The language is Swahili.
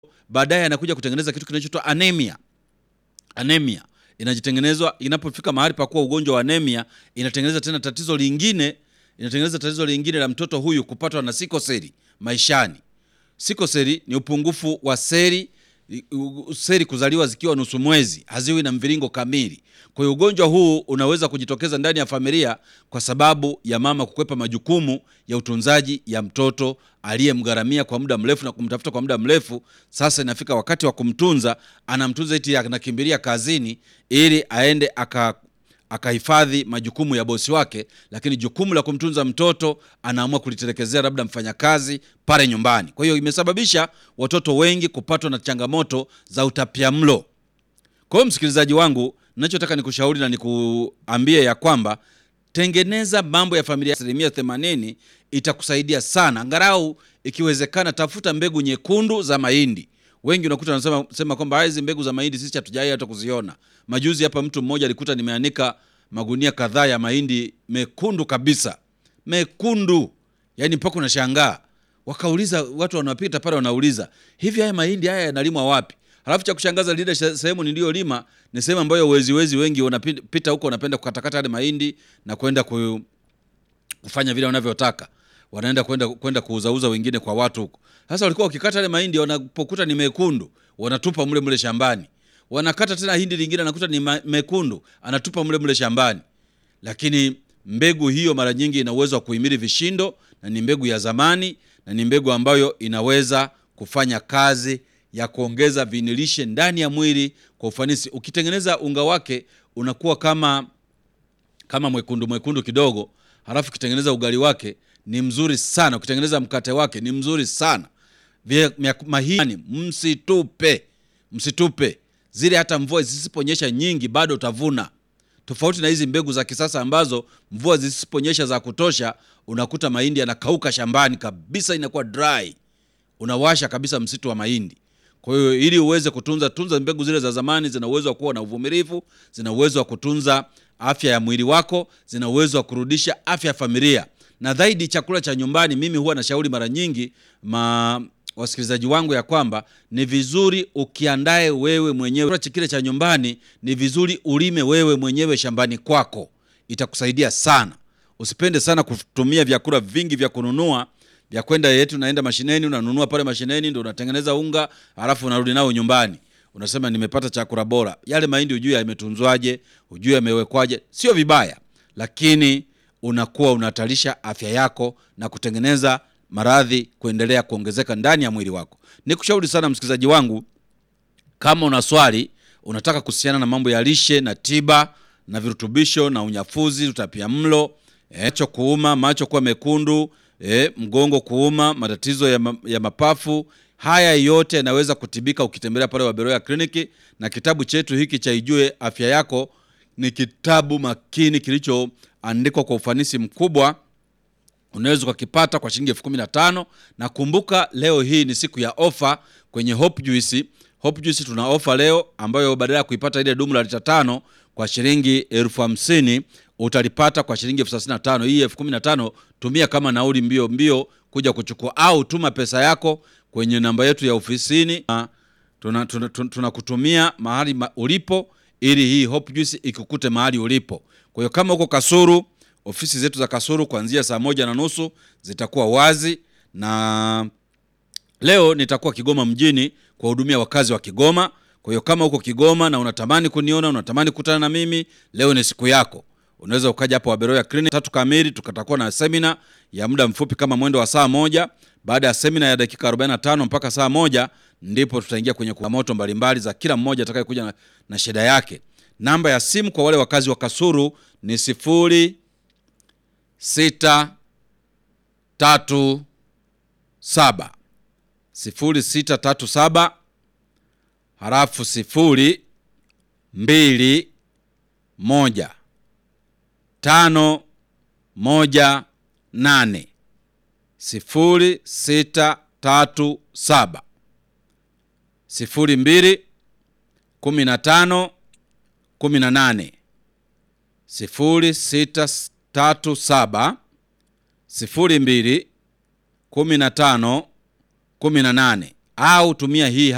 baadaye anakuja kutengeneza kitu kinachoitwa anemia. Anemia inajitengenezwa inapofika mahali pa kuwa ugonjwa wa anemia, inatengeneza tena tatizo lingine, inatengeneza tatizo lingine la mtoto huyu kupatwa na sikoseli maishani. Sikoseli ni upungufu wa seli seli kuzaliwa zikiwa nusu mwezi, haziwi na mviringo kamili. Kwa hiyo ugonjwa huu unaweza kujitokeza ndani ya familia kwa sababu ya mama kukwepa majukumu ya utunzaji ya mtoto aliyemgharamia kwa muda mrefu na kumtafuta kwa muda mrefu. Sasa inafika wakati wa kumtunza, anamtunza eti anakimbilia kazini ili aende aka akahifadhi majukumu ya bosi wake, lakini jukumu la kumtunza mtoto anaamua kulitelekezea labda mfanyakazi pale nyumbani. Kwa hiyo imesababisha watoto wengi kupatwa na changamoto za utapiamlo. Kwa hiyo msikilizaji wangu, ninachotaka nikushauri na nikuambie ya kwamba tengeneza mambo ya familia, asilimia themanini itakusaidia sana. Angalau ikiwezekana, tafuta mbegu nyekundu za mahindi. Wengi unakuta wanasema sema kwamba hizi mbegu za mahindi sisi hatujai hata kuziona. Majuzi hapa mtu mmoja alikuta nimeanika magunia kadhaa ya mahindi mekundu kabisa, mekundu, yani mpaka unashangaa. Wakauliza watu wanapita pale, wanauliza hivi, haya mahindi haya yanalimwa wapi? Halafu cha kushangaza lile sehemu niliyolima ni sehemu ambayo wezi wezi wengi wanapita huko, wanapenda kukatakata yale mahindi na kwenda ku, kufanya vile wanavyotaka wanaenda kwenda kwenda kuuzauza wengine kwa watu huko. Sasa walikuwa wakikata yale mahindi, wanapokuta ni mekundu wanatupa mle mle shambani. Wanakata tena hindi lingine, anakuta ni mekundu, anatupa mle mle shambani. Lakini mbegu hiyo mara nyingi ina uwezo wa kuhimili vishindo, na ni mbegu ya zamani, na ni mbegu ambayo inaweza kufanya kazi ya kuongeza vinilishe ndani ya mwili kwa ufanisi. Ukitengeneza unga wake unakuwa kama kama mwekundu mwekundu kidogo, halafu ukitengeneza ugali wake ni mzuri sana. Ukitengeneza mkate wake ni mzuri sana. Mahindi msitupe, msitupe zile, hata mvua zisiponyesha nyingi bado utavuna. Tofauti na hizi mbegu za kisasa ambazo mvua zisiponyesha za kutosha, unakuta mahindi yanakauka shambani kabisa, inakuwa dry, unawasha kabisa msitu wa mahindi. Kwa hiyo ili uweze kutunza tunza mbegu zile za zamani, zina uwezo wa kuwa na uvumilivu, zina uwezo wa kutunza afya ya mwili wako, zina uwezo wa kurudisha afya ya familia na zaidi chakula cha nyumbani. Mimi huwa nashauri mara nyingi ma wasikilizaji wangu ya kwamba ni vizuri ukiandae wewe mwenyewe kile cha nyumbani, ni vizuri ulime wewe mwenyewe shambani kwako, itakusaidia sana. Usipende sana kutumia vyakula vingi vya kununua vya kwenda yetu, naenda mashineni, unanunua pale mashineni, ndio unatengeneza unga, alafu unarudi nao nyumbani, unasema nimepata chakula bora. Yale mahindi hujui yametunzwaje, hujui yamewekwaje. Sio vibaya, lakini unakuwa unahatarisha afya yako na kutengeneza maradhi kuendelea kuongezeka ndani ya mwili wako. Nikushauri sana msikilizaji wangu, kama una swali unataka kuhusiana na mambo ya lishe na tiba na virutubisho na unyafuzi, utapiamlo, macho kuuma, macho kuwa mekundu, e, mgongo kuuma, matatizo ya, ma, ya mapafu, haya yote yanaweza kutibika ukitembelea pale Waberoya kliniki. Na kitabu chetu hiki cha Ijue Afya Yako ni kitabu makini kilicho andikwa kwa ufanisi mkubwa. Unaweza ukakipata kwa shilingi elfu kumi na tano na kumbuka, leo hii ni siku ya ofa kwenye Hope Juice. Hope Juice tuna ofa leo ambayo badala ya kuipata ile dumu la lita tano kwa shilingi elfu hamsini utalipata kwa shilingi elfu thelathini na tano Hii elfu kumi na tano tumia kama nauli mbio mbio kuja kuchukua, au tuma pesa yako kwenye namba yetu ya ofisini, tunakutumia tuna, tuna, tuna mahali ma, ulipo ili hii Hope Juice ikukute mahali ulipo. Kwa hiyo kama uko Kasuru, ofisi zetu za Kasuru kuanzia saa moja na nusu zitakuwa wazi, na leo nitakuwa Kigoma mjini kuwahudumia wakazi wa Kigoma. Kwa hiyo kama uko Kigoma na unatamani kuniona, unatamani kukutana na mimi, leo ni siku yako. Unaweza ukaja hapo Waberoya Clinic tatu kamili, tukatakuwa na semina ya muda mfupi kama mwendo wa saa moja. Baada ya semina ya dakika 45 mpaka saa moja ndipo tutaingia kwenye moto mbalimbali za kila mmoja atakayekuja na, na shida yake. Namba ya simu kwa wale wakazi wa Kasuru ni sifuri sita tatu saba sifuri sita tatu saba halafu sifuri mbili moja tano moja nane sifuri sita tatu saba sifuri mbili kumi na tano kumi na nane sifuri sita tatu saba sifuri mbili kumi na tano kumi na nane au tumia hii